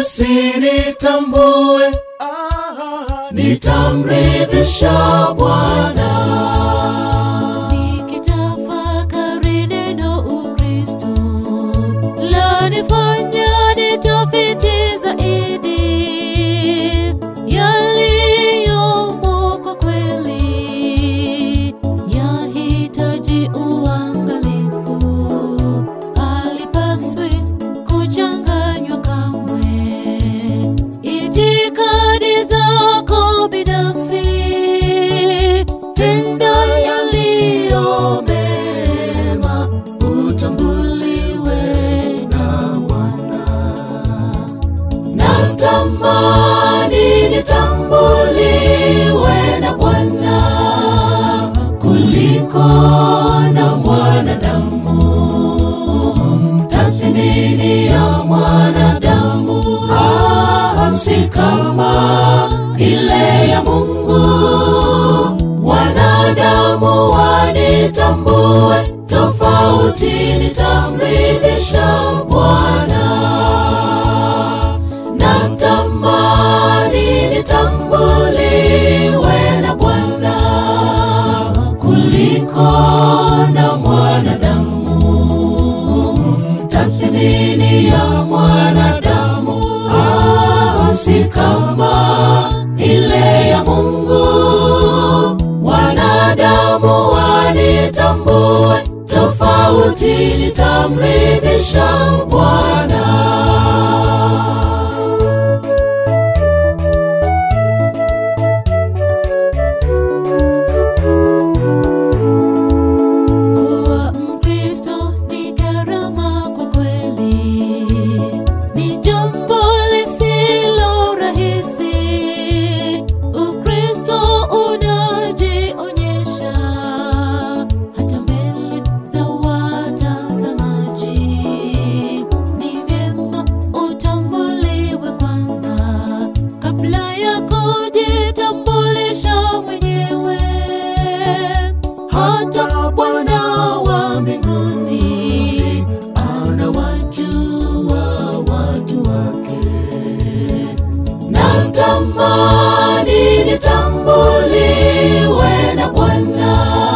wasinitambue, nitamridhisha Bwana. Nikitafakari neno Ukristo lanifanya nitafiti zaidi yaliyomo kwa kweli, yahitaji uangalifu, halipaswi kuchanganywa kamwe. Itikadi zako binafsi, tenda yaliyo mema, utambuliwe na Bwana. Natamani nitambuliwe na Bwana kuliko na mwanadamu. Tathmini ya mwanadamu ah, si kama ile ya Mungu. Wanadamu wanitambue tofauti, nitamridhisha Bwana. Natamani nitambuliwe na Bwana kuliko na mwanadamu. Tathmini ya mwanadamu ah, si kama ile ya Mungu. Wanadamu wanitambue tofauti, nitamridhisha Bwana. Kuwa Mkristo ni gharama kwa kweli, ni jambo lisilo rahisi. Ukristo unajionyesha hata mbele za watazamaji. Ni vyema utambuliwe kwanza kabla ya kujitambulisha mwenyewe. Hata Bwana wa mbinguni anawajua watu wake. Natamani nitambuliwe na Bwana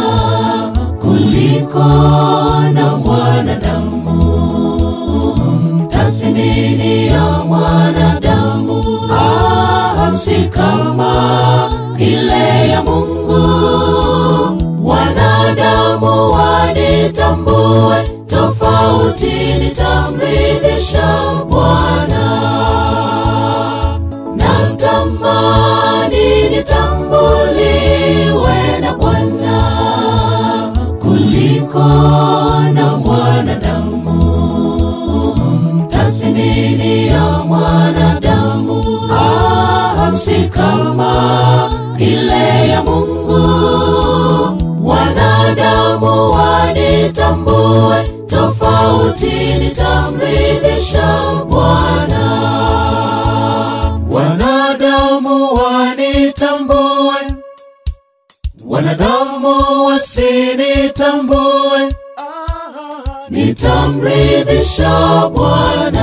kuliko na mwanadamu. Tathmini ya mwanadamu ah, si kama ile ya Mungu. Wanadamu wanitambue tofauti, nitamridhisha Bwana. Natamani nitambuliwe na Bwana kuliko na mwanadamu. Tathmini ya mwanadamu ah, si kama ile ya Mungu. Wanadamu wanitambue tofauti, nitamridhisha Bwana. Wanadamu wanitambue, wanadamu wasinitambue, nitamridhisha Bwana.